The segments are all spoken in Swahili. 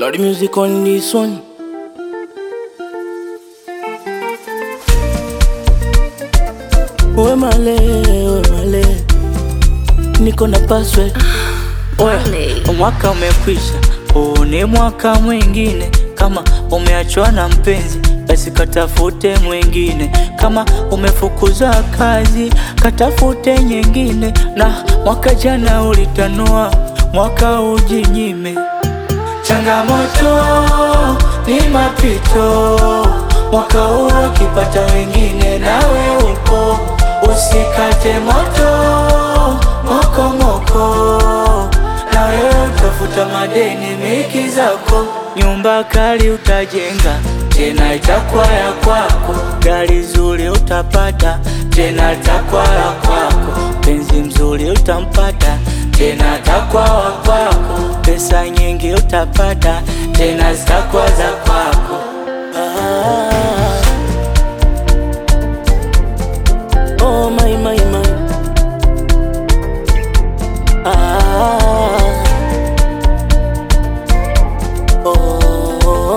Lord music on this one. We male, we male, niko na password. Oya, mwaka umekwisha, huu ni mwaka mwingine. Kama umeachwa na mpenzi, basi katafute mwingine. Kama umefukuzwa kazi, katafute nyingine. Na mwaka jana ulitanua, mwaka ujinyime. Changamoto ni mapito, mwaka huu ukipata wengine, nawe upo, usikate moto moko moko, na wewe utafuta madeni miki zako, nyumba kali utajenga tena itakuwa ya kwako, gari zuri utapata tena itakuwa ya kwako, penzi mzuri utampata tena atakuwa wa kwako, pesa nyingi utapata tena zitakuwa za kwako. Ah. Oh my my my. Ah. Oh.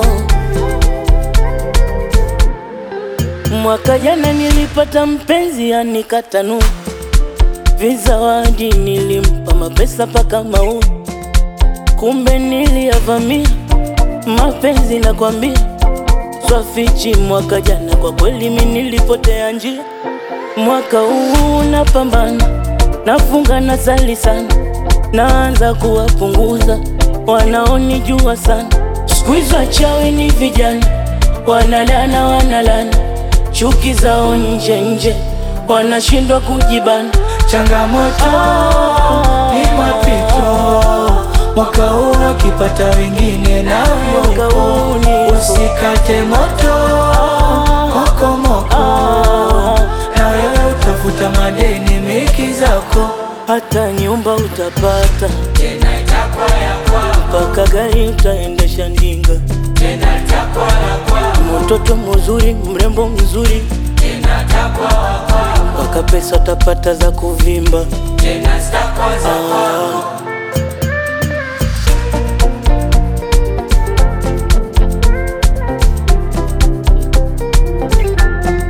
Mwaka jana nilipata mpenzi anikatanu vizawadi, nilimpa mapesa paka mau, kumbe niliyavamia mapenzi nakwambia, swafichi. Mwaka jana kwa kweli mi nilipotea njia, mwaka huu napambana, nafunga na sali sana, naanza kuwapunguza wanaonijua sana. Siku hizi wachawi ni vijana, wanalana wanalana, chuki zao nje nje, wanashindwa kujibana. Changamoto ni mapito, mwaka huu ukipata wengine na Mwaka huu ni- usikate moto moko moko, na wewe utafuta madeni miki zako, hata nyumba utapata tena itakuwa ya kwako, mpaka gari utaendesha ndinga, tena itakuwa ya kwako, mtoto mzuri mrembo mzuri, tena itakuwa wa kwako, mpaka pesa utapata za kuvimba. tena zitakuwa za kwako.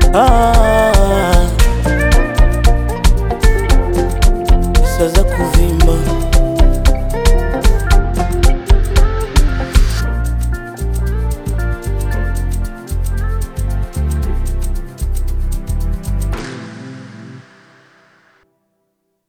Ah, pesa za kuvimba.